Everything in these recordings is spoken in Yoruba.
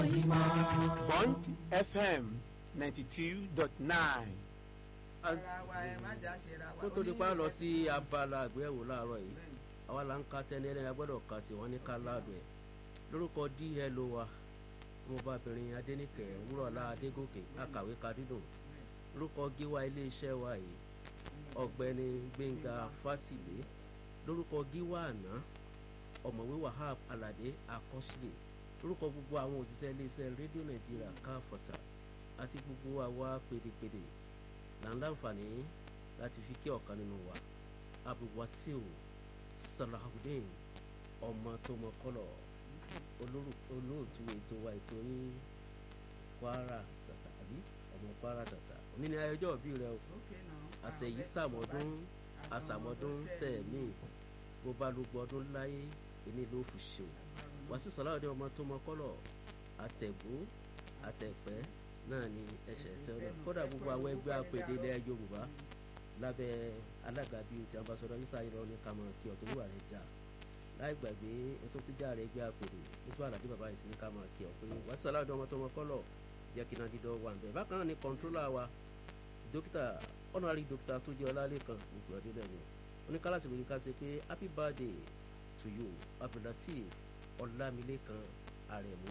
Bond FM ninety two dot nine. ara wa ẹ má jà ṣe ra wa. kó tó di pa lọ sí Onílé- abala àgbéyẹ̀wò láàárọ̀ yìí Bẹ́ẹ̀ni. àwa là ń ka tẹ́ni ẹlẹ́ni agbọ́dọ̀ ka tí wọ́n ní ká láàdùn ẹ̀ lórúkọ dlo wa ọmọbabìnrin adẹ́nìkẹ́ wúrọ̀lá adégòkè akàwé kadídùn lórúkọ gíwá iléeṣẹ́ wa yìí ọ̀gbẹ́ni gbẹ̀ngà fátìlé lórúkọ gíwá àná ọ̀mọ̀wé wahab aládé akọ́sílẹ̀ lórúkọ gbogbo àwọn òṣìṣẹ́ iléeṣẹ́ rédíò nàìjíríà káfọ̀tà àti gbogbo àwa pèdèpèdè là ń láǹfààní láti fi kí ọ̀kan nínú wa abdulwasiu salahudeen ọmọ tó mọ kọlọ olóru- olóòtú ètò wa ètò ní kwara tata àbí ọmọ kwara tata òní ni ayọjọ òbí rẹ o Okay now. àṣeyí Ah, sàmọdún let's àṣàmọdún sẹẹmí bó bá lu gbọdún láyé èmi ló fi ṣe o wàásù sàláwọdé ọmọ tó mọ kọlọ àtẹgbó àtẹpẹ náà ni ẹsẹ tẹlẹ kódà gbogbo àwọn ẹgbẹ́ àpèdè ilẹ̀ yorùbá lábẹ́ alága bíi ti ambassadọ isa irọ ní kàmọ kí ọtún wà rẹ jà láì gbàgbé ètò tíjà rẹ gbé àpèdè nítorí àlàdé bàbá yìí sí ní kàmọ kí ọ pé wàásù sàláwọdé ọmọ tó mọ kọlọ jẹ́ kí náà dídọ́ wà nbẹ bákan náà ni kọńtrólà wa dókítà ọ̀nàrí dókítà tó jẹ́ ọlálẹ́kan gbogbo ọdún lẹ́nu oníkálàsì wòye ká ṣe pé happy birthday to you abdulateef ọlámilékan àrẹ̀mú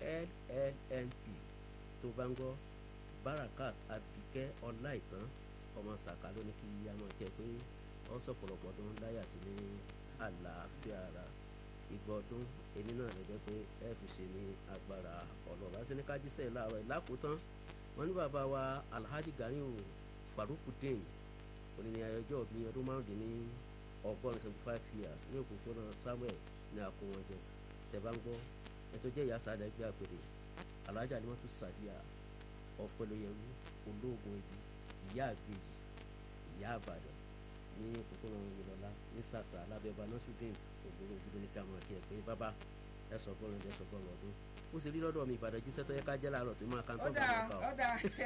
llnp tó bá ń gbọ́ barakat abikẹ́ ọláìtàn ọmọ sàkà ló ní kí a máa kẹ́ pé ọ sọ̀pọ̀lọpọ̀ ọdún láyà tí ní àlàáfíà ara ìgbà ọdún èmi náà lè jẹ́ pé ẹ fi ṣe ní agbára ọlọ́ọ̀bá sí ní kájísẹ́ láàárọ̀ ìlákòótán wọn ní bàbá wa alhaji ganiu farukudeen òní ní ayọjọ́ mi ọdún márùndínní ọgọ́rin seventy five years ní òpópónà samuel ní akówọ́njẹ tẹ̀bá ń gbọ́ ẹ̀tọ́ jẹ́ ìyá sáadà ẹgbẹ́ àpèrè alhaji alimọ́tò sadiya ọ̀pẹ̀lóyẹrú olóògùn ibi ìyá àgbèjì ìyá àbàdàn ní òpópónà ìlọlá ní sàṣà alábẹ́ọba nasudeen ògbóró ojúlé ní ká máa kí ẹ pé bàbá ẹ sọ bọ́ọ̀lù ẹ sọ bọ́ọ̀lù ọdún ó sì rí lọ́dọ̀ mi ìbàdàn jíṣẹ́ tó yẹ ká jẹ́ láàárọ̀ tó máa ka ń tọ́ ọ̀dà ọ̀dà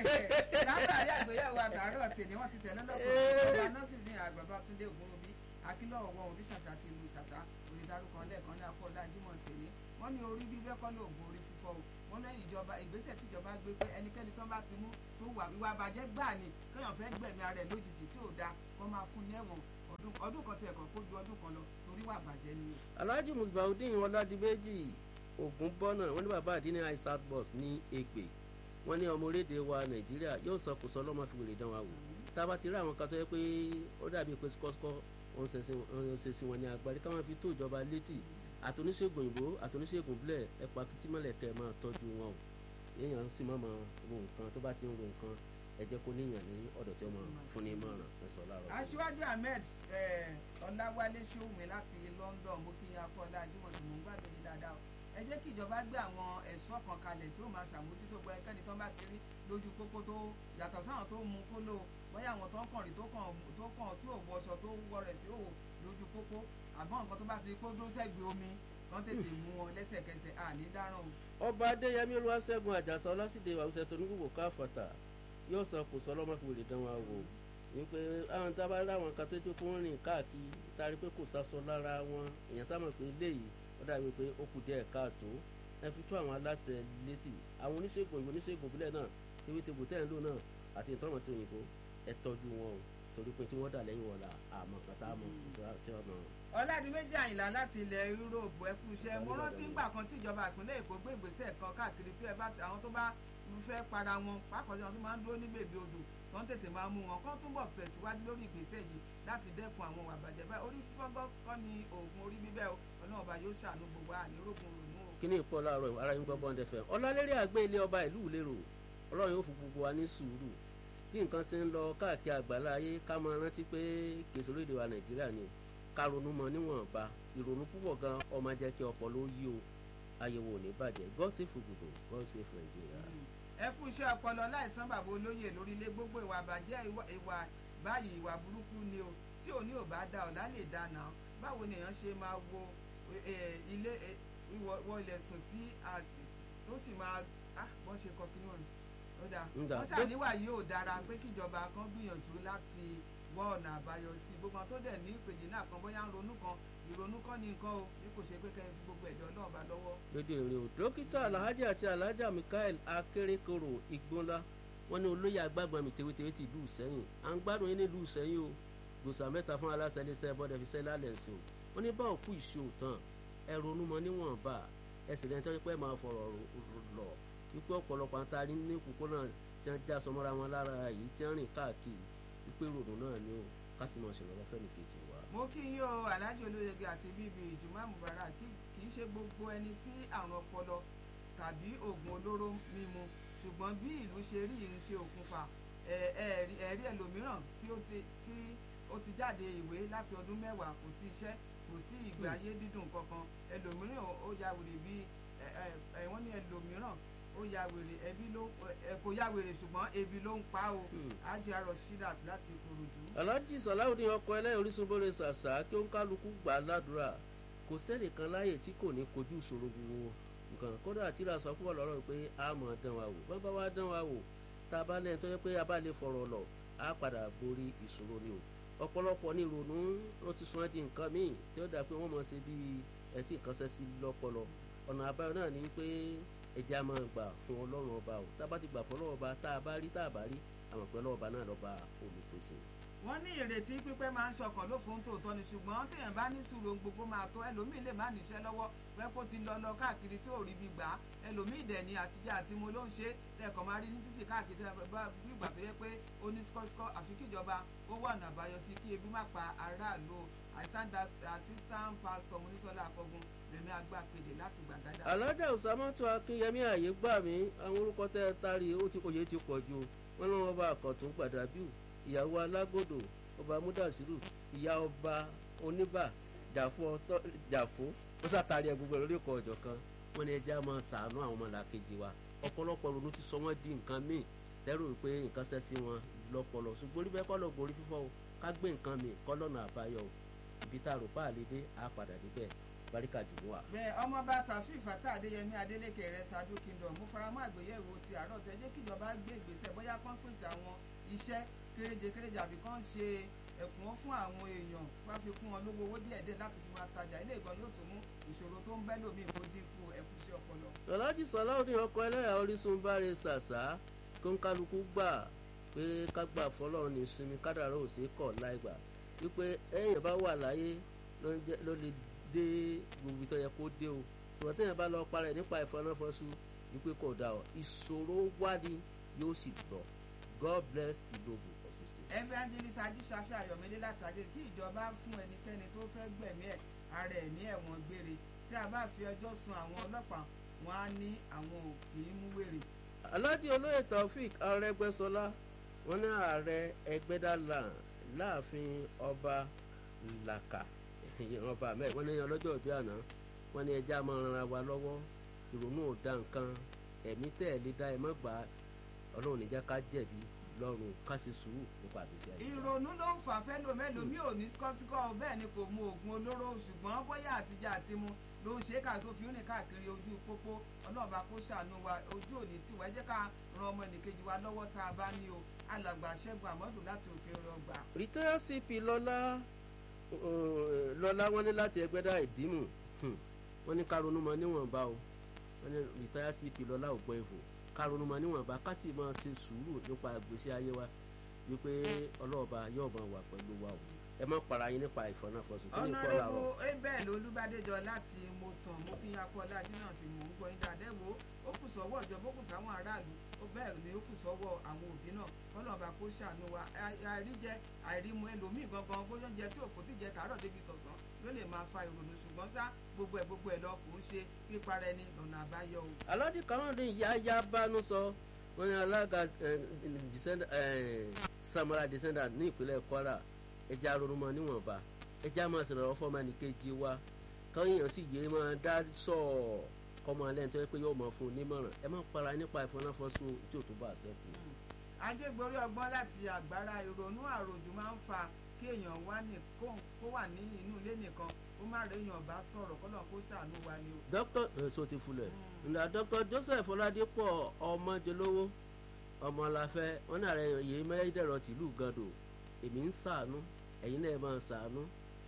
látàrí àgbéyẹ̀wò àtàárọ̀ tèmi wọ́n ti tẹ̀lé lọ́pọ̀ ọ̀dà nọ́ọ̀sì ní àgbàbá túndé ògúnrúbí akílọ̀wọ̀ wọn òbí ṣàṣà ti lu ṣàṣà onídàrúkọ lẹ́ẹ̀kan ní akọ́dá jimoh tèmi wọ́n ní orí bíbẹ́ kọ́ ní ògùn orí fífọ́ o wọ́n lẹ́yìn ìjọba ìgbésẹ̀ tíjọba gbé pé ẹnikẹ́ni tó bá ti mú tó wà ìwà àbàjẹ́ gbà ní kéèyàn fẹ́ gbẹ̀mí ara ẹ̀ lójijì tí ò da kó máa fún ní ẹ̀wọ̀n ọdún ọdún kan tiẹ̀ kàn kó ju ọdún kan lọ torí wà bàjẹ́ ni o. alhaji musbaudin ọládìbẹ́jì ògùn bọ́nà wọn ní bàbá àdínní isaac bus ní ègbè wọn ní ọmọ orílẹ̀-èdè wa nàìjíríà yóò sọ kò sọ lọ́mọ fi wèrè dán wa wò tá a bá ti rí àwọn kan tó yẹ pé ó dàbí pé sikọ́sikọ́ wọn ṣe sí wọn ní agbárí káwọn fi tó ìjọba létí àtúnṣègùn òyìnbó àtúnṣègùn bílẹ̀ ẹ̀pà kìtìmọ́lẹ̀ kẹ́ ẹ̀ máa tọ́jú wọn o èèyàn sì máa máa ro nǹkan tó bá ti ń ro nǹkan ẹ jẹ́ kó níyàn ní ọ̀dọ̀ tí wọ́n máa fún ní ìmọ̀ràn ẹ̀sọ́ láàárọ̀. aṣíwájú ahmed eh, ọláwálé ṣòwò láti london mo kí akọ ọlá ajímọ̀tò mò ń gbàgbé yìí dáadáa o ẹ jẹ́ kí ìjọba gbé àwọn ẹ̀ṣọ́ kan kalẹ̀ tí ó máa ṣàmójútó gbọ́ ẹnikẹ́ni tó bá ti rí lójú pópó tó yàtọ̀ sáwọn tó mú kó lò bóyá àwọn tó ń kàn rí tó kàn tó kàn tí ò wọṣọ tó wọ rẹ̀ tí ò wò lójú pópó àbọ̀ nǹkan tó bá ti kó dúró sẹ́gbẹ̀ẹ́ omi kán tètè mú wọn lẹ́sẹ̀kẹsẹ̀ àní dáràn o. ọba adéyẹmí olúwaṣẹ́gun àjàsà ọlásìdè àwùjọ tó ní gbogbo káfọ̀tà yóò sọ kò sọ lọ́mọ fi wèrè dán wa wò wípé àwọn tá a bá láwọn kan tó tó kó ń rìn káàkiri tari pé kò sásọ lára wọn èèyàn sábà pé léyìí ó dàbí pé ó kù díẹ̀ káàtó ẹ fi tó àwọn aláṣẹ létí àwọn oníṣègùn ìwé oníṣègùn ìbílẹ̀ náà ewé tegbò tẹ́ ẹ̀ ń lò náà àti ìtọ́nà tó òyìnbó ẹ tọ́jú wọn o torí pé tí wọ́n dà lẹ́yìn wọn là àmọ́ kàtà àmọ́ tí wọ́n mọ̀ ọ̀làdìmẹ́jì àyìnlá láti ilẹ̀ yúróòpù ẹ kú iṣẹ́ mo rántí ńgbà kan tí ìjọba ìpínlẹ̀ èkó gbé ìgbésẹ̀ kan káàkiri tí ẹ bá ti àwọn tó bá fẹ́ para wọn pàápàá àwọn tó máa ń dúró ní bèbè odò tó ń tètè máa mú wọn kán túbọ̀ tẹ̀síwájú lórí ìgbésẹ̀ yìí láti dẹ́kun àwọn ìwà bàjẹ́ báyìí orí fífọ́gbọ́ kọ́ ni oògùn orí bíbẹ́ o ọlọ́run ọba yóò ṣàánú gbogbo ànírógùn rònú o. kíní ìpọ́ láàárọ̀ ara yín gbọ́ bọ́ndẹ fẹ́ ọlọ́lérí àgbé ilé ọba ìlú ìlérò ọlọ́run yóò fún gbogbo wa ní sùúrù bí nǹkan ṣe ń lọ káàkiri àgbàlá ayé ká máa rántí pé kèsì orílẹ̀ wa nàìjíríà ni ká ronú mọ níwọ̀nba ìrònú púpọ̀ gan ọmọ jẹ́ kí ọpọlọ ó yí o ayẹwo ò ní bàjẹ́ god save gbogbo god save nàìjíríà. ẹ kú iṣẹ́ ọpọlọ láìsàn bàbá olóyè lórílẹ̀ gbogbo ìwà àbàjẹ́ ìwà báyìí ìwà burúkú ni o tí òní ò bá da ọ̀la lè dáná báwo ni èèyàn ṣe máa wo ilé wọ ilẹ̀ sùn tí a sì tó sì máa bọ́n ṣe kọ kí wọ́n ó dáa wọ́n ṣàníwá yìí ò dára pé kíjọba kan gbìyànjú láti wọ ọ̀nà àbáyọ sí gbogbo àwọn tó dẹ̀ ní ìpèjì náà kan bóyá ń ronú kan ìrònú kọ́ ni nǹkan o bí kò ṣe pé kẹ́ ẹ fi gbogbo ẹ̀dọ́ náà bá lọ́wọ́. lédè èrè o dókítà alhaji àti alhaja mikael akérèkọrò igbónlá wọn ní olóyè agbágbọn mi tewétewé ti ìlú sẹ́yìn à ń gbádùn yín nílùú sẹ́yìn o gbòòsà mẹ́ta fún aláṣẹ iléeṣẹ́ bọ́dẹ̀ fi sẹ́lá lẹ́sìn o wọn ní bá òkú ìṣe òtàn ẹ ronú mọ níwọ̀nba ẹ sì lẹ́ni tó pẹ́ máa fọ̀rọ̀ lọ wípé ọ̀pọ̀lọpọ̀ àtàrí ní òpópónà tí wọ́n já sọmọ́ra wọn lára yìí tí wọ́n rìn káàkiri wípé ròdù náà ni o ká sì máa ṣèrànwọ́ fẹ́mi kejì wa. mo kí yín o alhaji olóyege àti bíbí ìjùmọ̀ mubarak kì í ṣe gbogbo ẹni tí àrùn ọpọlọ tàbí oògùn olóró mímu ṣùgbọ́n bí ìlú ṣe rí yìí ń ṣe òkùnfà ẹ̀rí ẹlòmíràn tí ó ti jáde ìwé láti ọdún mẹ́wàá kò sí iṣẹ́ kò sí ìgbé ayé dídùn kankan ẹlòmíràn ó ya wèrè bí wọ́n ní ẹlòmíràn ó ya wèrè ẹbí ló kò ya wèrè ṣùgbọ́n ebi ló ń pa o ajé arọ shidat láti Ìkòròdú. alhaji salawudeen ọkọ ẹlẹ́yìn orísun bóre ṣàṣà kí ó ń kálukú gbà ládùúrà kò sẹ́nìkan láàyè tí kò ní kojú ìṣòro gbogbo nǹkan kódà tíra sọ fún ọlọ́rọ̀ pé a mọ̀ dán wa wò bàbá wa dán wa wò tá a bá lẹ́yìn tó yẹ pé a bá lè fọ̀rọ̀ lọ a padà borí ìṣòro ni o ọ̀pọ̀lọpọ̀ ní ìrònú ó ti sún ẹ́ di nǹkan míì tí ó dà pé wọ́n mọ̀ ṣe bí ẹ tí nǹkan ṣẹ́ sí lọ́pọlọ ọ̀nà àbáyọ náà ni pé ẹja máa gbà fún ọlọ́run ọba o tá a bá ti gbà fún ọlọ́run ọba tá a bá rí tá a bá rí àmọ̀ pé ọlọ́run ọba náà lọ́ba olùpèsè. wọ́n ní ìrètí pípẹ́ máa ń ṣọkàn ló fún tòótọ́ ni ṣùgbọ́n téèyàn bá ní sùúrù ohun gbogbo máa tó ẹlòmíì lè má níṣẹ́ lọ́wọ́ pé kó ti lọ lọ káàkiri tí ò rí bí gbà á ẹlòmíì dẹ̀ ni àtijọ́ àti mo ló ń ṣe lẹ́ẹ̀kan máa rí ní títì káàkiri tí bí ìgbà tó yẹ pé ó ní skọ́skọ́ àfi kíjọba ó wà ọ̀nà àbáyọ sí kí ebi má pa aráàlú assistant pastor Mọ́nísọ́lá Akọ́gun lèmi agbápedè láti gbàgádà. alájà òsàmọ́tò akínyẹmí ààyè gbà mí àwọn orúkọ tẹ́ ẹ tari ó ti òye ti pọ̀ ju wọn lọ́wọ́ bá àkọ́tún gbàdábíù ìyàwó alágbòdò ọba múdàsírù ìyá ọba oníbà jàfó ó sàtàrí ẹ gbogbo lórí ọkọ̀ ọ̀jọ̀ kan wọn ni ẹja máa ṣàánú àwọn ọmọlàkejì wa ọ̀pọ̀lọpọ̀ ronú ti sọ wọ́n di nǹkan míì lẹ́rù pé nǹkan ṣẹ́ sí wọn lọ́pọlọ ṣùgbọ́n orí bẹ́ẹ̀ kọ́ lọ gorí fífọ́ o ká gbé nǹkan míì kọ́ lọ́nà àbáyọ o ibi tá a rò pa àlédè á padà débẹ̀ baríkà jù wá. bẹ́ẹ̀ ọmọọba tàfíì fàtà adéyẹmí adélékè rẹ ṣáájú kingdom mo faramọ́ àgbéyẹ̀wò ti àárọ̀ tẹ jẹ́ kíjọba gbé ìgbésẹ̀ bóyá kán pèsè àwọn iṣẹ́ kéréje kéréje àbí kán ṣe ẹ̀kúnwó fún àwọn èèyàn wá fi kún wọn lówó owó díẹ̀ díẹ̀ láti fi máa tajà ilé ìgbọ́n yóò tún mú ìṣòro tó ń bẹ́ lómi kó dínkù ẹ̀kúṣẹ́ ọpọlọ. ọ̀làjì sàláùdín ọkọ̀ ẹlẹ́yà orísun báre ṣàṣà tó ń kálukú gbà pé ká gbà fọlọ́run ní ìsinmi kádàrá ò sí kọ̀ láìgbà wípé ẹ̀yìn bá wà láyé ló lè dé gbogbo tó yẹ kó dé o ṣùgbọ́n tẹ̀yìn bá lọ parẹ́ nípa ìfọnáfọ́sù wípé kò dà ọ́ ìṣòro wádìí yóò sì lọ God bless Ìdòbù Ọ̀ṣun State. evangelist ajíṣafẹ́ ayọ̀mídé látàgé kí ìjọba fún ẹnikẹ́ni tó fẹ́ gbẹ̀mí ẹ̀ ara ẹ̀mí ẹ̀wọ̀n gbére tí a bá fi ọjọ́ sun àwọn ọlọ́pàá wọn á ní àwọn ò kì í mú wèrè. alhaji olóyè taofik arẹgbẹsọlá wọn ní ààrẹ ẹgbẹdàlà láàfin ọba làkà ọba mẹ wọn ní ọlọ́jọ́ ìbí àná wọn ní ẹja máa ran ara wa lọ́wọ́ ìrònú ò da nǹkan ẹ̀mí tẹ̀ ẹ́ lé dá ẹ má gbà á ọlọ́run níjà ká jẹ̀bi lọ́rùn ká sì sùúrù nípa àbẹ̀sẹ̀ ayé. ìrònú ló ń fà fẹ́ lómẹ́lòmí ò ní skọ́síkọ́ bẹ́ẹ̀ ni kò mu oògùn olóró ṣùgbọ́n bóyá àtijọ́ àti mu ló ń ṣe é káà tó fi ń rìn káàkiri ojú pópó ọlọ́ọ̀bá kó ṣàánú wa ojú òní tiwa ẹ jẹ́ ká ran ọmọ ẹnìkejì wa lọ́wọ́ tá a bá ní o alàgbà ṣẹ́gun àmọ́dù láti òkè ọgbà. rìtẹ́yà cp lọ́lá lọ́lá wọn ní láti ẹgbẹ́dá ìdímù wọn ní ká ronú mọ níwọ̀nba o wọn ní rìtẹ́yà cp lọ́lá ògbọ́n ìfò ká ronú mọ níwọ̀nba ká sì máa ṣe sùúrù nípa ìgbésí ayé wa wípé ọlọ́ọ̀ba yóò máa wà pẹ̀lú wa o ẹ má para yín nípa ìfọ̀nàfọ̀sùn kí ni kọ́ làárọ̀. ọ̀nàrẹ́bù abel olúbádéjọ láti mọ̀sán mo fi yan akọ́lá jìnnà tí mò ń gbọ́ yín dáadẹ́ wo ó kù sọ́wọ́ ìjọba ó kù sáwọn aráàlú ó bẹ́ẹ̀ ni ó kù sọ́wọ́ àwọn òbí náà kọ́lọ́ọ̀bá kó ṣàánú wa àìríjẹ àìrímu ẹlòmíì gangan bóyá oúnjẹ tí òkú ti jẹ tàárọ̀ débi tọ̀sán ló lè máa fa ìrònú ṣùgbọ́n sá gbogbo ẹ̀ gbogbo ẹ̀ lọ kò ń ṣe pípara ẹni lọ́nà àbáyọ o. alhaji kamaldin yaya bánú sọ wọn ní alága samara descendant ní ìpínlẹ̀ kwara ẹja ronúmọ níwọ̀nba ẹja máa sọ̀rọ̀ fọ́ọ̀mù ẹnìkejì wa káyọ̀ sì yé máa dá sọ kọ́mọ alẹ́ nítorí pé yóò mọ̀ fún un nímọ̀ràn ẹ má para nípa ìfọnáfọ́sọ tí ò tún bá a sẹ́kù. ajégbórí ọgbọ́n láti àgbára ìrònú àròjù máa ń fa kí èèyàn wá ní kó wà ní inú ilé nìkan kó má rẹ èèyàn bá sọ̀rọ̀ kọ́nà kó ṣàánú wa ni o. dókítà èso ti fulẹ̀ ǹdà dókítà joseph ọládépọ̀ ọmọdélówó ọmọláfẹ́ wọn ní ààrẹ yìí mẹ́rẹ́dẹ̀rọ̀ tìlú gàdò èmi ń ṣàánú ẹ̀yin náà máa ṣàánú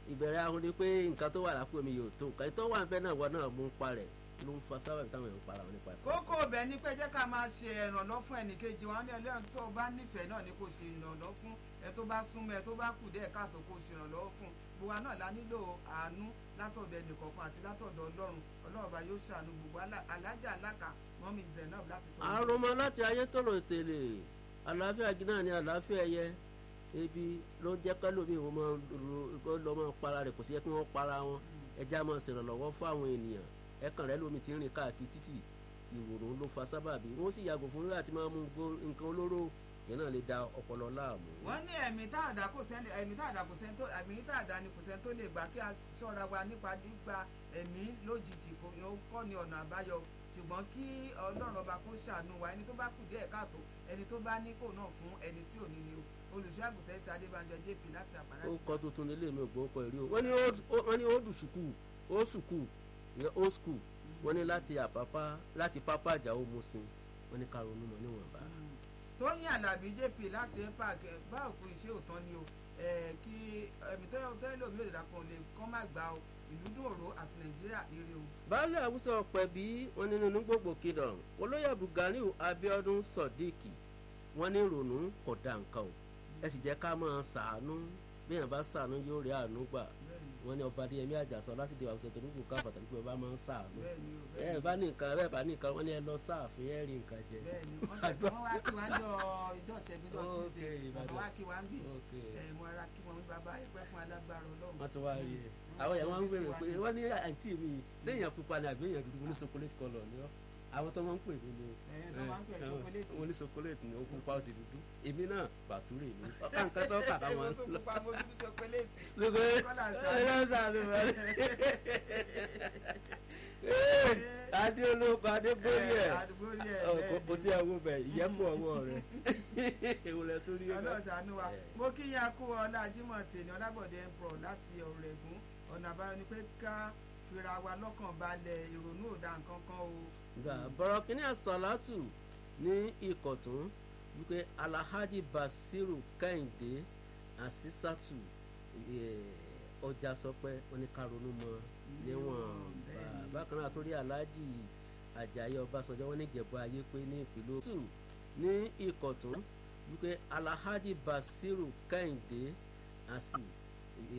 ìbẹ̀rẹ̀ ahun ni pé nǹkan tó wà lápò mi yóò tó nǹkan tó wà níbẹ̀ náà wọ́n náà mú ń parẹ̀ ló ń fa sábà táwọn èèyàn ń para wọn nípa ẹ̀fọ́. kókó ọbẹ̀ ni pé jẹ́ ká máa ṣe ìrànlọ́ fún ẹnìkejì wọn ní ẹlẹ́yìn tó o bá nífẹ̀ẹ́ náà ni kò ṣe ìrànlọ́ fún ẹ tó bá súnmọ́ ẹ tó bá kù díẹ̀ káàtó kò ṣe ìrànlọ́wọ́ fún gbogbo wa náà la nílò àánú látọ̀dọ̀ ẹnìkọ̀ọ̀kan àti látọ̀dọ̀ ọlọ́run ọlọ́run bá yóò ṣàánú gbogbo alájà aláka mọ́mí zainab láti tọ́ àrùnmọ́ láti ayé tòrò tèlè àlàáfíà gíná ni àlàáfíà ẹyẹ ebi ló jẹ́ kẹ́lómi ìwọ́n máa ń lọ máa para rẹ̀ kò sí yẹ kí wọ́n para wọn ẹja máa ṣèrànlọ́wọ́ fún àwọn ènìyàn ẹ̀kan rẹ̀ lómi ti ń rìn káàkiri títì ìwòrán ló fa sábàbí wọ́n sì yàgò fún láti máa mú nǹkan olóró yẹn náà lè da ọpọlọ láàmú. wọ́n ní ẹ̀mí tá àdá kò sẹ́ni ẹ̀mí tá àdá kò sẹ́ni tó ẹ̀mí tá àdá ni kò sẹ́ni tó lè gbà kí a ṣọ́ra wa nípa gbígba ẹ̀mí lójijì kọ́ ni ọ̀nà àbáyọ ṣùgbọ́n kí ọlọ́run ọba kó ṣàánú wa ẹni tó bá kù díẹ̀ káàtó ẹni tó bá ní kò náà fún ẹni tí ò ní ni o olùṣọ́ àgùntàn ẹ̀sẹ̀ adébánjọ jp láti àpárá. ó kọ́ tuntun nílé mi ò gbọ́ ọkọ̀ ìrí o wọ́n ní old school old school ìyẹn old school wọ́n ní láti àpápá láti pápá àjà ó mu sin wọ́n ní ká ronú mọ́ níwọ̀nba. tóyìn alábí jp láti epac bá òkú iṣẹ́ òtán ni o kí ẹ̀mí tẹ́lẹ̀ lómi òdìdá kan lè kọ́ má gbà o ìlú dòrò àti nàìjíríà ire o. baálé àwùsọ pẹ̀bí wọn nínú ní gbogbo kingdom olóyè abdulganiu abiodun sodiq wọn ní ìrònú kò dá nǹkan o ẹ sì jẹ́ ká máa ṣàánú bí èèyàn bá ṣàánú yóò rí àánú gbà wọn ní ọba adéyẹmí àjàsọ lásìkò àwùjọ tó nígbò ká pàtàkì pé ọba máa ń ṣàánú ẹ bá ní nǹkan ẹ bá ní nǹkan wọn ní ẹ lọ sáàfin ẹ rí nǹkan jẹ. bẹ́ẹ̀ni wọn tẹsí wọn wá kí wọn jọ ìjọ ìṣẹ́gun jọ tuesday wọn wá kí wọn bí ẹ mo ara kí wọn bàbá ẹgbẹ́ fún alágbára Ọlọ́run. wọn tún wá rí ẹ àwọn yẹn wọn ń gbèrò pé wọn ní àǹtí mi séèyàn pupa ni àbí èèyàn dúdú wọn ní chocolate colour ni ọ àwọn tó máa ń pè mí ni wọn ní chocolate ni ó pupa ó sì dúdú èmi náà bàtúrè mi ọkà nǹkan tó kà ká wọn lọ. lóko ẹ lọ sàánú rẹ adé olóko adé gbórí ẹ o ti ẹ wo bẹ ìyẹn bọ ọwọ́ rẹ ewúrẹ́ tó rí ẹ. ọlọ́sàánú wa mo kí yín akú ọlá Jímọ̀ tèmi Ọlábọ̀dé empro láti Ọ̀rẹ́gùn ọ̀nà àbáyọ ni pé ká fira wa lọ́kàn balẹ̀ ìrònú ò da nǹkan kan o. gbà bọ̀rọ̀ kínní àsàlátù ní ìkọ̀tún wípé Alhaji Basiru Kẹ́hìndé Àsísàtù ọjà sọpẹ́ wọn ní ká ronú mọ́ níwọ̀n bákan náà torí Alhaji Àjàyí Ọbásanjọ́ wọn ní Ìjẹ̀bú ayé pé ní ìpínlẹ̀ Òtù ní ìkọ̀tún wípé Alhaji Basiru Kẹ́hìndé Àsí